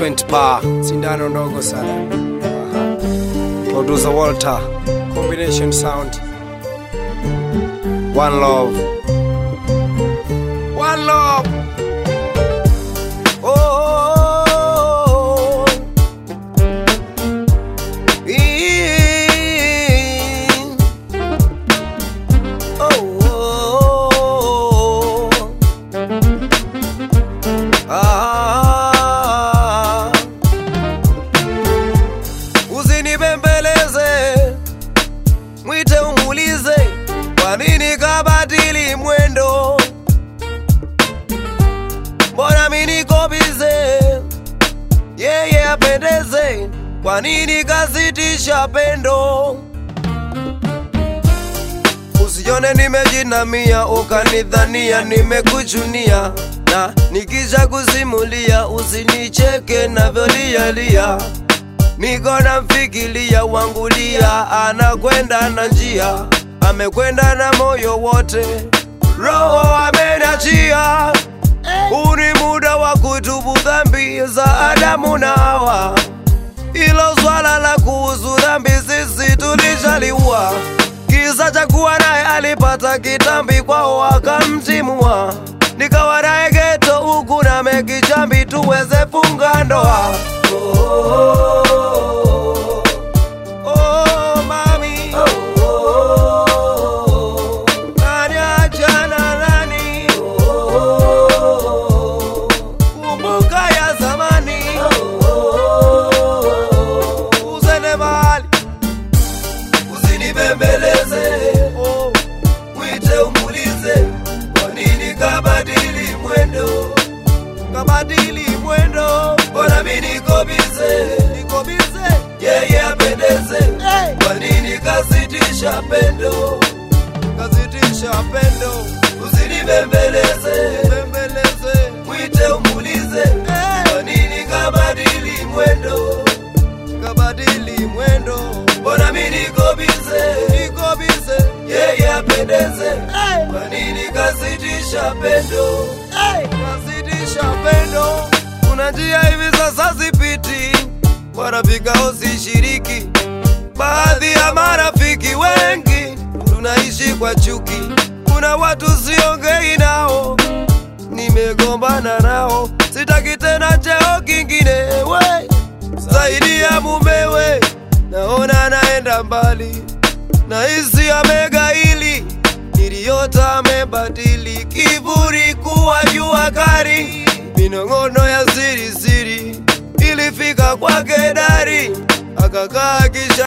20 pa sindano ndogo sana Aha. producer Walter combination sound one love one love oh, ee. oh, oh. Ah. Usinibembeleze, mwite umuulize, kwa nini kabadili mwendo? Mbona mimi niko bize, yeye apendeze, kwa nini kazitisha pendo? Usione nimejinamia ukanidhania nimekuchunia, na nikisha kusimulia usinicheke navyolialia. Niko namfikiria wangulia, anakwenda na njia, amekwenda na moyo wote, roho amenachia. Huu ni muda wa kutubu dhambi za Adamu na Hawa. Ilo swala la kuhusu dhambi sisi tulishaliua. Kisa cha kuwa naye alipata kitambi kwao akamtimua, nikawa naye geto huku na mekichambi tuweze funga ndoa. Oh, oh, mami. Nani achana nani? Kumbuka ya zamani. Usende mahali usinibembeleze, oh, mwite umulize, kwa nini kabadili mwendo, kabadili mwendo, mbona mi niko bize, niko bize, yeye apendeze, kwa nini kasitisha pendo, kasitisha pendo, usinibembeleze, bembeleze, mwite umulize, kwa nini kabadili mwendo kabadili mwendo, mbona mi niko bize, niko bize, yeye apendeze, kwa nini kasitisha pendo, kasitisha pendo? Kuna njia hivi sasa zipiti, marafiki hao sishiriki, baadhi ya marafiki wengi tunaishi kwa chuki, kuna watu siongei nao nimegombana nao, sitaki tena cheo kingine we zaidi ya mumewe, naona naenda mbali, nahisi amegaili, niliyota amebadili, kiburi kuwa jua kari, minong'ono ya siri siri ilifika kwake dari, akakaa kisha